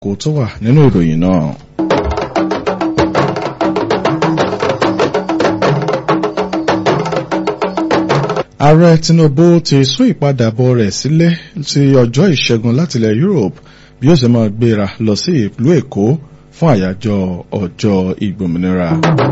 kò tó wà nínú ìròyìn náà. ààrẹ tinubu ti sún ìpadàbọ̀ rẹ̀ sílẹ̀ sí ọjọ́ ìṣẹ́gun láti ilẹ̀ europe bí ó sì máa gbéra lọ sí ìlú èkó fún àyájọ́ ọjọ́ ìgbòmìnira.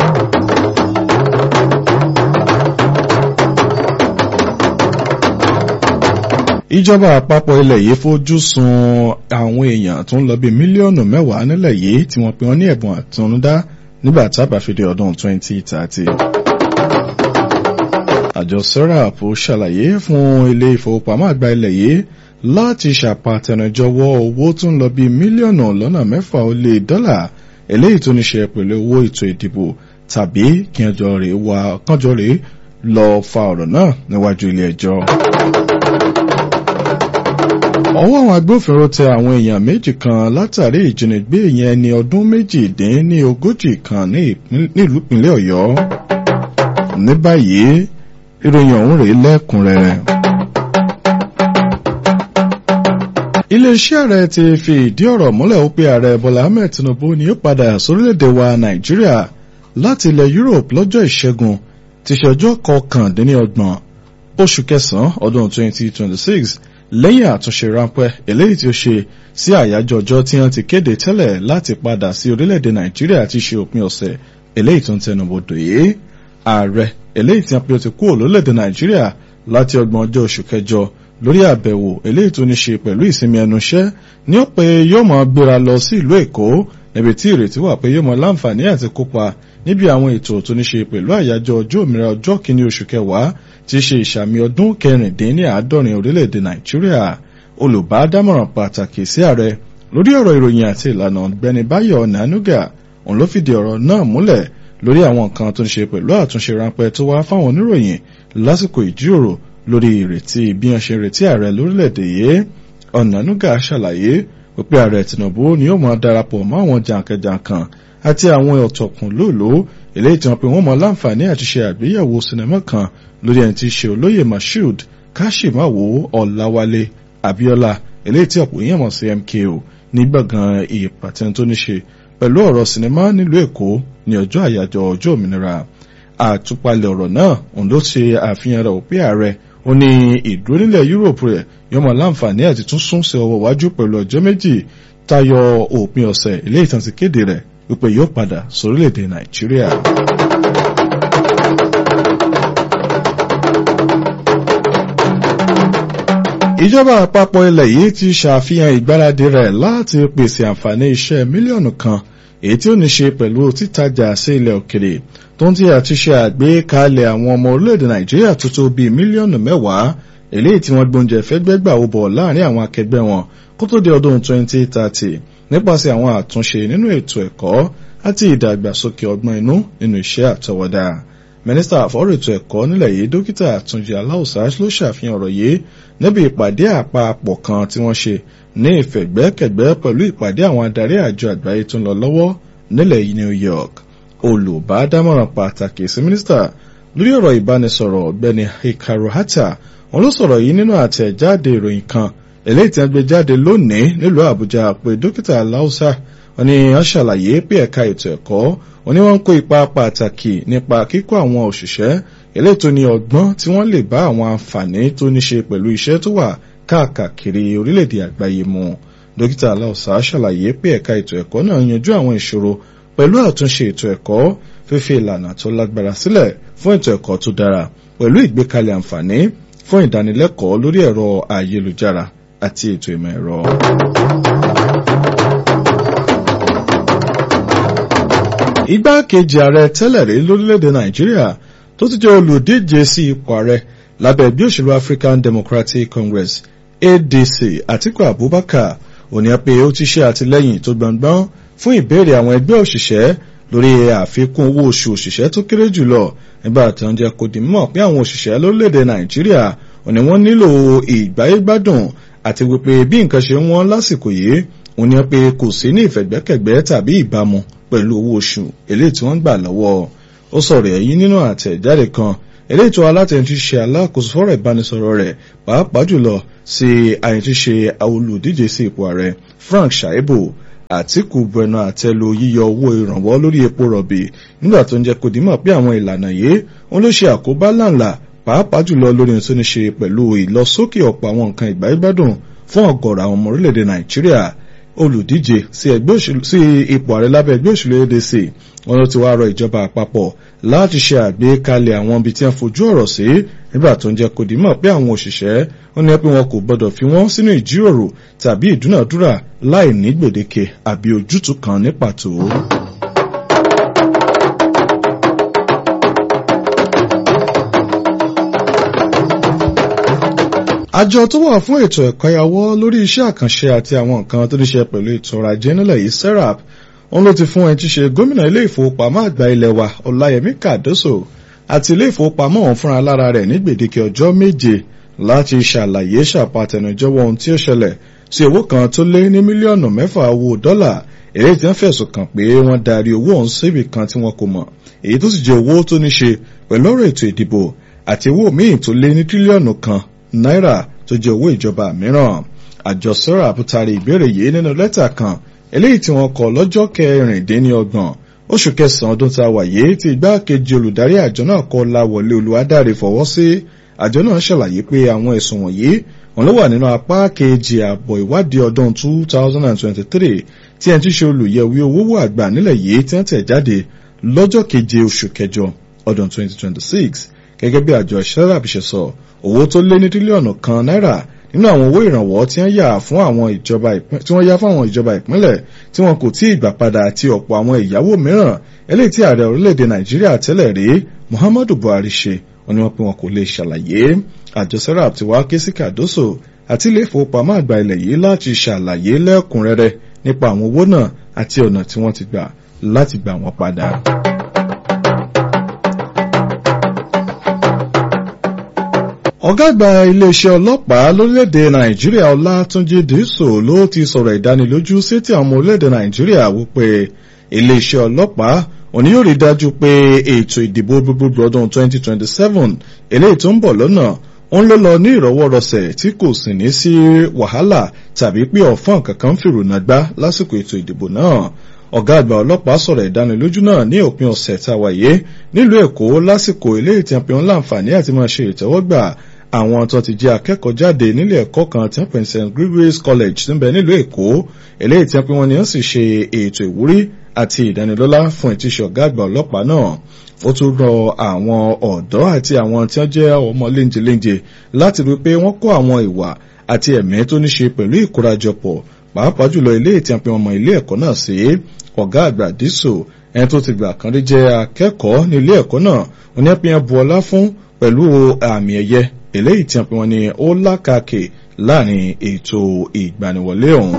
ìjọba àpapọ̀ ilẹ̀ yìí fojú sun àwọn èèyàn tó ń lọ bí mílíọ̀nù mẹ́wàá nílẹ̀ yìí tí wọ́n pe wọ́n ní ẹ̀bùn àtúndá nígbà tábà fi di ọdún 2030 àjọ serap ṣàlàyé fún ilé ìfowópamọ́ àgbà ilẹ̀ yìí láti ṣàpàtẹnujọwọ́ owó tó ń lọ bí mílíọ̀nù lọ́nà mẹ́fà ó lé dọ́là eléyìí tó ní ṣe pẹ̀lú owó ètò ìdìbò tàbí kí ọjọ́ rẹ̀ wá kánjọ́ rẹ̀ lọ fa ọ̀rọ̀ náà níwájú ilé ẹjọ́. ọwọ́ àwọn agbófinró tẹ àwọn èèyàn méjì kan látàrí ìjínigbé yẹn ní ọdún méjìdín ní ogójì kan ní ìpínlẹ̀ ọ̀yọ́. ní báyìí ìròyìn ọ̀hún rèé lẹ́kùnrẹ́rẹ́. iléeṣẹ́ ààrẹ ti fi ìdí ọ̀rọ̀ múlẹ̀ ó pé ààrẹ bọ́lá ahmed tinubu ni ó padà sórílẹ̀-èdè wa nàìjíríà láti ilẹ̀ europe lọ́jọ́ ìṣẹ́gun ti ṣe ọjọ́ kọkàndínlọ́gbọ̀n oṣù kẹsàn-án ọdún 2026 lẹ́yìn àtúnṣe ráńpẹ́ eléyìí tí ó ṣe sí àyájọ́ ọjọ́ tí wọ́n ti kéde tẹ́lẹ̀ láti padà sí orílẹ̀-èdè nàìjíríà ti ṣe òpin ọ̀sẹ̀ eléyìí tó ń tẹnubodò yìí ààrẹ eléyìí tí wọ́n pe ó ti kú lórílẹ̀‐èdè nàìjíríà láti ọgbọ̀n ọjọ́ oṣù kẹjọ lórí àbẹ̀wò eléyìí tó ní ṣe pẹ̀lú ìsinmi ẹnu iṣẹ́ ní ó pé yóò máa gbéra lọ sí ìlú èkó níbi tí ìrètí wà pé yóò máa láǹfààní àti kópa níbi àwọn ètò tó ní ṣe pẹ̀lú àyájọ́ ọjọ́ òmìnira ọjọ́ kìíní oṣù kẹwàá tí í ṣe ìṣàmì ọdún kẹrìndínláàádọ́rin orílẹ̀‐èdè nàìjíríà olùbádámọ̀ràn pàtàkì sí ààrẹ lórí ọ̀rọ̀ ìròyìn àti ìlànà ọ̀gbẹ́ni báyọ̀ nànúgà òun ló fìdí ọ̀rọ̀ náà múlẹ̀ lórí àwọn nǹkan tó ń ṣe pẹ̀lú àtúnṣe ráńpẹ́ tó wá fáwọn oníròyìn lásìkò ìjíròrò lórí ìrètí bí wọ́n ṣe retí ààrẹ lórílẹ̀‐èdè yìí ọ̀nànúgà ṣàlàyé wípé ààrẹ tinubu ni ó máa darapọ̀ mọ́ àwọn jàǹkànjàǹkàn àti àwọn ọ̀tọ̀kùn lóòló eléyìí tí wọ́n pe wọ́n mọ láǹfààní àti ṣe àgbéyẹ̀wò sinimá kan lórí ẹni tí í ṣe olóyè mashood káṣímáwò ọ̀làwálé abiola eléyìí tí ọ̀pọ̀ èèyàn mọ̀ sí mko ní gbọ̀ngàn ìpàtẹ́ni tó ní ṣe pẹ̀lú ọ̀rọ̀ sinimá nílùú èkó ní ọjọ́ àyájọ́ ọjọ́ òmìnira àtúpalẹ̀ ọ̀rọ̀ náà òun ló ṣe àfihàn rẹ̀ òpin ààrẹ ó ní ìdúró nílẹ̀ yúròpù rẹ̀ yọmọ láǹfààní àti tún sún sí ọwọ́ wájú pẹ̀lú ọjọ́ méjì tayọ òpin ọ̀sẹ̀ ilé ìtàn ti kéde rẹ̀ wípé yóò padà sórílẹ̀-èdè nàìjíríà. ìjọba àpapọ̀ ilẹ̀ yìí ti ṣàfihàn ìgbáradì rẹ̀ láti pèsè àǹfààní iṣẹ́ mílíọ̀nù kan èyí tí ó ní ṣe pẹ̀lú títajà sí ilẹ̀ òkèrè tó ń tí àti ṣe àgbékalẹ̀ àwọn ọmọ orílẹ̀-èdè nàìjíríà tó tó bíi mílíọ̀nù mẹ́wàá eléyìí tí wọ́n gbóúnjẹ fẹ́gbẹ́gbà ó bọ̀ láàrin àwọn akẹgbẹ́ wọn kó tó di ọdún 2030 nípasẹ̀ àwọn àtúnṣe nínú ètò ẹ̀kọ́ àti ìdàgbàsókè ọgbọ́n inú nínú iṣẹ́ àtọwọ́dá mínísítà àfọ́rọ̀ ètò ẹ̀kọ́ nílẹ̀ yìí dókítà àtúnjì aláùsá ló ṣàfihàn ọ̀rọ̀ yìí níbi ìpàdé àpapọ̀ kan tí wọ́n ṣe ní ìfẹ̀gbẹ́kẹ̀gbẹ́ pẹ̀lú ìpàdé àwọn adarí àjọ àgbáyé tó ń lọ lọ́wọ́ nílẹ̀ New York olùbádámọ̀ràn pàtàkì sí mínísítà lórí ọ̀rọ̀ ìbánisọ̀rọ̀ ọ̀gbẹ́ni hikaru hata wọn ló sọ̀rọ̀ yìí nínú àtẹ̀jáde ìròyìn kan eléyìí tí wọ́n gbé jáde lónìí nílùú àbújá pé dókítà aláùsá wọn ni wọ́n ṣàlàyé pé ẹ̀ka ètò ẹ̀kọ́ wọn ni wọ́n ń kó ipa pàtàkì nípa kíkọ́ àwọn òṣìṣẹ́ eléyìí tó ní ọgbọ́n tí wọ́n lè bá àwọn àǹfààní tó ní ṣe pẹ̀lú iṣẹ́ tó wà káàkiri orílẹ̀-èdè àgbáyé mu dókítà aláùsá ṣàlàyé pé ẹ̀ka ètò ẹ̀kọ́ náà yanjú àwọn ìṣòro pẹ̀lú àtúnṣe ètò ẹ̀kọ́ fífi ìlànà tó lágbára sílẹ̀ fún ètò ẹ̀kọ́ tó dára pẹ̀lú ìgbékalẹ̀ àǹfààní fún ìdánilẹ́kọ̀ọ́ lórí ẹ̀rọ ayélujára àti ètò ìmọ̀ ẹ̀rọ. igbákejì ààrẹ tẹ́lẹ̀ rí lórílẹ̀‐èdè nàìjíríà tó ti jẹ́ olùdíje sí ipò ààrẹ lábẹ́ ẹgbẹ́ òṣèlú African Democratic Congress ADC Atiku Abubakar òní pé ó ti ṣe àtìlẹ́yìn tó gbọ̀ngbọ́n fún ìbéèrè àwọn ẹgbẹ́ òṣìṣẹ́ lórí àfikún owó oṣù òṣìṣẹ́ tó kéré jùlọ nígbà tí wọ́n jẹ́ kó di mọ̀ pé àwọn òṣìṣẹ́ lórílẹ̀‐èdè nàìjíríà òní wọ́n nílò ìgbáyégbádùn àti wípé bí nǹkan ṣe ń wọ́n lásìkò yìí òní pé kò sí ní ìfẹ̀gbẹ́kẹ̀gbẹ́ tàbí ìbámu pẹ̀lú owó oṣù eléyìí tí wọ́n gbà lọ́wọ́ ó sọ̀rọ̀ èyí nínú àtẹ̀jáde kan eléyìí tó alátẹ̀ntì ṣe alákòóso fọ́rọ̀ ìbánisọ̀rọ̀ rẹ̀ pàápàá jùlọ sí àyẹ̀tí ṣe olùdíje sí ipò ààrẹ Frank Shaibu Àtíkù bẹnu àtẹ́lu yíyọ owó ìrànwọ́ lórí epo rọ̀bì nígbà tó ń jẹ́ kó dìímọ̀ pé àwọn ìlànà yìí òun ló ṣe àkóbá láǹlà pàápàá jùlọ lórí ohun tó ní ṣe pẹ̀lú ìlọsókè ọ̀pọ̀ àwọn nǹkan ìgbáyébádùn fún ọ̀gọ̀rọ̀ àwọn ọmọ orílẹ̀-èdè Nàìjíríà olùdíje sí ẹgbẹ́ òṣèlú sí ipò ààrẹ lábẹ́ ẹgbẹ́ òṣèlú ADC wọn ló ti wá rọ ìjọba àpapọ̀ láti ṣe àgbékalẹ̀ àwọn ibi tí wọ́n fojú ọ̀rọ̀ sí nígbà tó ń jẹ́ kó dìímọ̀ pé àwọn òṣìṣẹ́ ó ní pé wọn kò gbọdọ̀ fi wọ́n sínú ìjíròrò tàbí ìdúnàdúrà láì ní gbèdéke àbí ojútùú kan ní pàtó. àjọ tó wà fún ètò ẹ̀kọ́ yàwó lórí iṣẹ́ àkànṣe àti àwọn nǹkan tó ní ṣe pẹ̀lú ètò ọrọ̀ ajé nílẹ̀ yìí serap wọn ló ti fún ẹni tí ṣe gómìnà ilé ìfowópamọ́ àgbà ilẹ̀ wa ọláyẹmí kàdóso àti ilé ìfowópamọ́ ọ̀hún fúnra lára rẹ̀ ní gbèdéke ọjọ́ méje láti ṣàlàyé ṣàpàtẹnujẹ́wọ́ ohun tí ó ṣẹlẹ̀ sí owó kan tó lé ní mílíọ̀nù mẹ́fà owó dọ́là èyí tí wọ́n fẹ̀sùn kàn pé wọ́n darí owó ọ̀hún síbì kan tí wọn kò mọ̀ èyí tó sì jẹ́ owó tó ní ṣe pẹ̀lú ọ̀rọ̀ ètò ìdìbò àti owó míì tó lé ní tírílíọ̀nù kan náírà tó jẹ́ owó ìjọba mìíràn àjọ serap taari ìbéèrè yìí nínú lẹ́tà kan eléyìí tí wọ́n kọ lọ́jọ́ kẹrìndínlọ́gbọ̀n oṣù kẹsàn-án ọdún tá a wà yìí tí igbákejì olùdarí àjọ náà kọ láwọlé olùwádàrí fọwọ́ sí àjọ náà ṣàlàyé pé àwọn ẹ̀sùn wọ̀nyí wọn ló wà nínú apá kejì àbọ̀ ìwádìí ọdún 2023 tí ẹni tí ṣe olùyẹ̀wé owó àgbà nílẹ̀ yìí tí wọ́n tẹ̀ jáde lọ́jọ́ keje oṣù kẹjọ ọdún 2026 gẹ́gẹ́ bí àjọ serap ṣe sọ owó tó lé ní tírílíọ̀nù kan náírà nínú àwọn owó ìrànwọ́ tí wọ́n yà fún àwọn ìjọba tí wọ́n yá fún àwọn ìjọba ìpínlẹ̀ tí wọn kò tí ì gbà padà àti ọ̀pọ̀ àwọn ìyàwó mìíràn eléyìí tí ààrẹ orílẹ̀-èdè nàìjíríà tẹ́lẹ̀ rí muhammadu buhari ṣe wọn ni wọ́n pé wọn kò lè ṣàlàyé àjọ serap ti wá ké sí kàdóso àti ilé ìfowópamọ́ àgbà ilẹ̀ yìí láti ṣàlàyé lẹ́kùnrẹ́rẹ́ nípa àwọn owó náà àti ọ̀nà tí wọ́n ti gbà láti gbà wọ́n padà. ọ̀gá àgbà iléeṣẹ́ ọlọ́pàá lórílẹ̀‐èdè nàìjíríà ọlátúnjí dìísò ló ti sọ̀rọ̀ ìdánilójú sétí àwọn ọmọ orílẹ̀‐èdè nàìjíríà wípé iléeṣẹ́ ọlọ́pàá òní yóò rí dájú pé ètò ìdìbò gbogbogbò ọdún 2027 eléyìí tó ń bọ̀ lọ́nà ń ló lọ ní ìrọwọ́rọsẹ̀ tí kò sì ní sí wàhálà tàbí pé ọ̀fọ́n kankan fìrùnà gbá lásìkò ètò ìdìbò náà ọ̀gá àgbà ọlọ́pàá sọ̀rọ̀ ìdánilójú náà ní òpin ọ̀sẹ̀ tá a wáyé nílùú èkó lásìkò ilé ìtẹ̀pẹ̀ ńlá àǹfààní àti máa ṣe ìtẹ́wọ́gbà àwọn tó ti jẹ́ akẹ́kọ̀ọ́ jáde nílé ẹ̀kọ́ kan tí wọ́n pè ní st gregory's college níbẹ̀ nílùú èkó eléyìí tí wọ́n pè wọ́n ní wọ́n sì ṣe ètò ìwúrí àti ìdánilọ́lá fún ìtíṣe ọ̀gá àgbà ọlọ́pàá náà ó tún rọ àwọn ọ̀dọ́ àti àwọn tí wọ́n jẹ́ ọmọ léńjeléńje láti rí pé wọ́n kọ́ àwọn ìwà àti ẹ̀mí tó ní ṣe pẹ̀lú ìkórajọpọ̀ pàápàá jùlọ ilé ìtìyànpẹ́ ọmọ ilé ẹ̀kọ́ náà sí ọ̀gá àgbà dísò ẹni tó ti gbà kan rí jẹ́ akẹ́kọ̀ọ́ ní ilé ẹ̀kọ́ náà oníyàpẹ́yàn bu ọlá fún pẹ̀lú àmì ẹ̀yẹ eléyìí tí wọ́n ní ó lákàkè láàrin ètò ìgbaniwọlé ọ̀hún.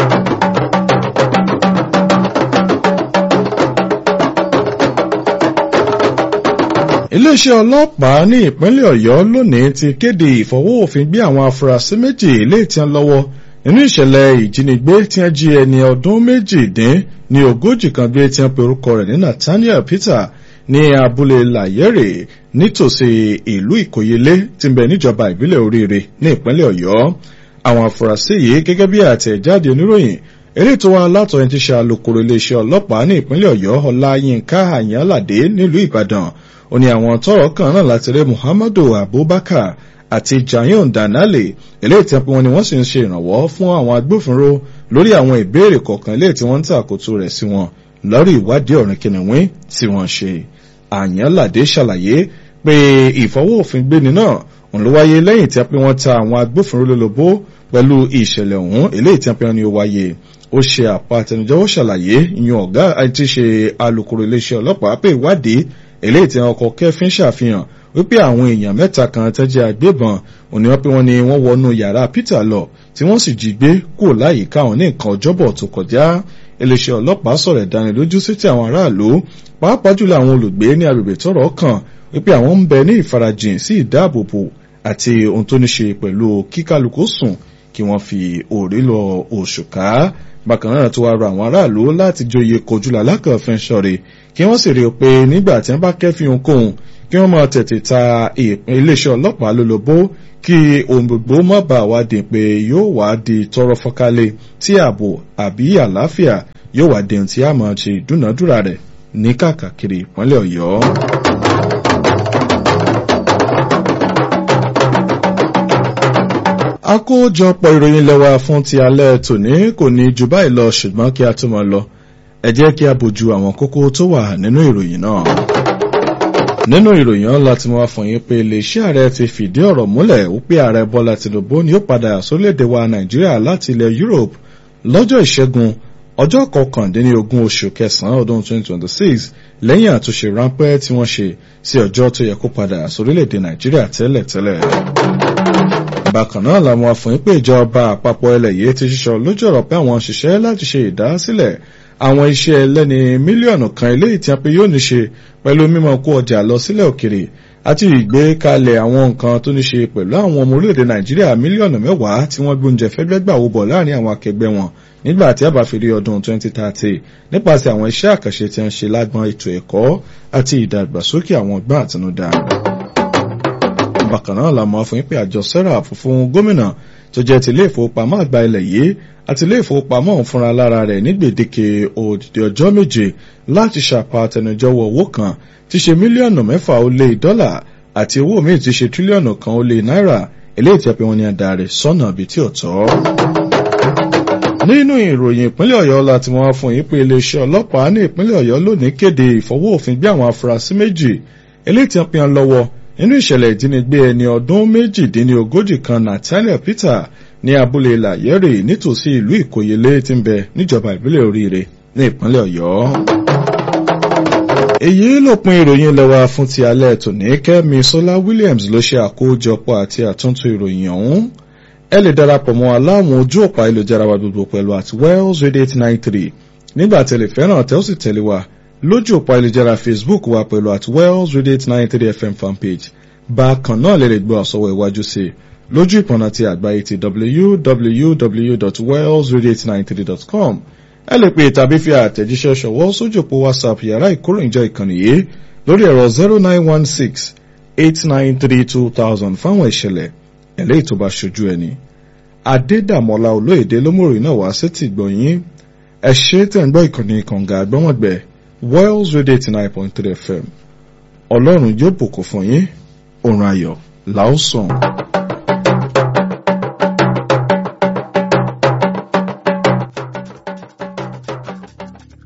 iléeṣẹ́ ọlọ́pàá ní ìpínlẹ̀ ọ̀yọ́ lónìí ti kéde ìfọwọ́òfin gbé àwọn afurasí méjì eléyìí tí wọ́n lọ́wọ́ nínú ìṣẹ̀lẹ̀ ìjínigbé tí wọ́n jí ẹni ọdún méjìdín ní ogójì kan gbé tí wọ́n pe orúkọ rẹ̀ ní nathaniel peter ní abúlé layere nítòsí ìlú ìkòyelé tí ń bẹ níjọba ìbílẹ̀ oríire ní ìpínlẹ̀ ọ̀yọ́ àwọn afurasí yìí gẹ́gẹ́ bí àtẹ̀jáde oníròyìn eré tó wá látọ̀ ẹni tí ṣe alukoro iléeṣẹ́ ọlọ́pàá ní ìpínlẹ̀ ọ̀yọ́ ọláyínká àyànládé nílùú ìbàdàn ó ní àwọn tọrọ kan náà láti rí muhammadu abubakar àti jayon danale eléyìí tí wọn ni wọ́n sì ń ṣe ìrànwọ́ fún àwọn agbófinró lórí àwọn ìbéèrè kọ̀ọ̀kan eléyìí tí wọ́n ń tàkótó rẹ̀ sí wọn lórí ìwádìí ọ̀rìn kìnìún tí wọ́n ṣe àyànládé ṣàlàyé pé ìfọwọ́òfin gbéni náà òun ló wáyé lẹ́yìn tí wọ́n ta àwọn agbófinró lólobó pẹ̀lú ìṣẹ̀lẹ̀ ọ̀hún eléyìí tí wọ́n ní ó wáyé ó ṣe àpá àtẹnujẹ́wọ́ ṣàlàyé ìyẹn ọ̀gá àti ṣe alukoro iléeṣẹ́ ọlọ́pàá pé ìwádìí eléyìí tí ọkọ̀ kẹfín ṣàfihàn wípé àwọn èèyàn mẹ́ta kan tẹ́jẹ́ agbébọn òní wọ́n pé wọ́n ní wọ́n wọnú yàrá peter lọ tí wọ́n sì jí gbé kúrò láyìíká àwọn ní nǹkan ọjọ́bọ̀ tó kọjá iléeṣẹ́ ọlọ́pàá sọ̀rọ̀ ìdánilójú sí ti àwọn aráàlú pàápàá jùlọ àwọn olùgbé ní agbègbè tọ́rọ̀ kàn wípé àwọn ń bẹ ní ìfarajìn sí ìdáàbòbò àti ohun tó ní ṣe pẹ̀lú kíkálukú sùn kí wọ́n fi òrí lọ òṣùká bákan náà tó wá rọ àwọn aráàlú láti joyè kojúlà lákànfin ṣọ̀rẹ́ kí wọ́n sì rí i pé nígbà tí wọ́n bá kẹ́fìn ohunkóhun kí wọ́n máa tètè ta iléeṣẹ́ ọlọ́pàá lólobó kí ohun gbogbo má bàa wá di pé yóò wá di tọrọ fọ́kálẹ̀ tí ààbò àbí àlàáfíà yóò wá di ohun tí a máa ṣe ìdúnàádúrà rẹ̀ ní kàkàkiri ìpínlẹ̀ ọ̀yọ́. àkójọpọ̀ ìròyìn lẹ́wà fún ti alẹ́ tòní kò ní ju báyìí lọ ṣùgbọ́n kí a tó máa lọ ẹ jẹ́ kí a bójú àwọn kókó tó wà nínú ìròyìn náà. nínú ìròyìn náà láti mú wá fún yín pé iléeṣẹ́ ààrẹ ti fìdí ọ̀rọ̀ múlẹ̀ wípé ààrẹ bọ́lá tìǹbù ni ó padà sórílẹ̀-èdè wa nàìjíríà láti ilẹ̀ europe lọ́jọ́ ìṣẹ́gun ọjọ́ kọkàndínlógún oṣù kẹsàn-án ọdún 2026 lẹ́yìn àtúnṣe ráńpẹ́ tí wọ́n ṣe sí ọjọ́ tó yẹ kó padà sórílẹ̀-èdè nàìjíríà tẹ́lẹ̀tẹ́lẹ̀ bákan náà làwọn afọyín pé ìjọba àpapọ̀ ilẹ̀ yìí ti ṣiṣọ́ lójú ọ̀rọ̀ pé àwọn òṣìṣẹ́ láti ṣe ìdásílẹ̀ àwọn iṣẹ́ ẹlẹ́ni mílíọ̀nù kan eléyìí tí a pé yóò ní ṣe pẹ̀lú mímọ kó ọjà lọ sílẹ̀ òkèrè àti ìgbékalẹ̀ àwọn nǹkan tó ní ṣe pẹ̀lú àwọn ọmọ orílẹ̀-èdè nàìjíríà mílíọ̀nù mẹ́wàá tí wọ́n gbóúnjẹ fẹ́gbẹ́ gbà wó bọ̀ láàrin àwọn akẹgbẹ́ wọn nígbà tí a bá fi rí ọdún 2030 nípasẹ̀ àwọn iṣẹ́ àkànṣe tí wọ́n ṣe lágbọn ètò ẹ̀kọ́ àti ìdàgbàsókè àwọn ọgbọ́n àtinúdá bákan náà la mọ̀ fún pé àjọ serap fún gómìnà tó jẹ́ ti ilé ìfowópamọ́ àgbà ilẹ̀ yìí àti ilé ìfowópamọ́ òun fúnra lára rẹ̀ ní gbèdéke òdìdí ọjọ́ méje láti ṣàpá àtẹnujọwọ́ owó kan tí ṣe mílíọ̀nù mẹ́fà ó lé dọ́là àti owó míì tí ṣe tírílíọ̀nù kan ó lé náírà eléyìí tí a pè wọ́n ní adarí sọ́nà bíi tí ò tọ́. nínú ìròyìn ìpínlẹ̀ ọ̀yọ́ láti wọ́n fún yín pé iléeṣẹ́ ọlọ́pàá ní ìpínlẹ̀ ọ̀yọ́ lónìí kéde ìfọwọ́ òfin gbé àwọn afurasí méjì eléyìí tí wọ́n pè wọ́n lọ́wọ́ nínú ìṣẹ̀lẹ̀ ìjínigbé ẹni ọdún méjìdínlógójì kan natalia peter ní abúlé làyẹ́rè nítòsí ìlú ìkòyèlé tí ń bẹ níjọba ìbílẹ̀ oríire ní ìpínlẹ̀ ọ̀yọ́. èyí lópin ìròyìn lẹ́wà fún ti alẹ́ tòní kẹ́mi sọlá williams ló ṣe àkójọpọ̀ àti àtúntò ìròyìn ọ̀hún ẹ lè darapọ̀ mọ́ aláwọn ojú ọ̀pá ìlòjára wa gbogbo pẹ̀lú at wells radio eight nine three nígbà tẹ̀lé fẹ́ràn tẹ́ ó sì tẹ̀lé wa lójú òpó ayélujára facebook wa pẹ̀lú at wells radio eight nine three fm fanpage bákan náà lè lè gbọ́ àsọwọ́ iwájú sí lójú ìpọ̀nà ti àgbáyé ti www.wellsradio893.com ẹ lè pè tàbí fi àtẹ̀jíṣẹ́ ṣọwọ́ sójú òpó whatsapp yàrá ìkóròyìnjọ ìkànnì yìí lórí ẹ̀rọ zero nine one six eight nine three two thousand fáwọn ìṣẹ̀lẹ̀ ẹ̀lẹ́ ìtòbá ṣojú ẹni adédàmọ́lá olóyèdè lómòrìn náà wá sétí gbọ̀nyìn ẹ ṣe tẹ̀ ń gbọ́ ìkànnì kànga àgbọ́mọ̀gbẹ́ Wells Radio eighty nine point three FM ọlọ́run yóò bùkún fún yín òrùn ayọ̀ làásùn.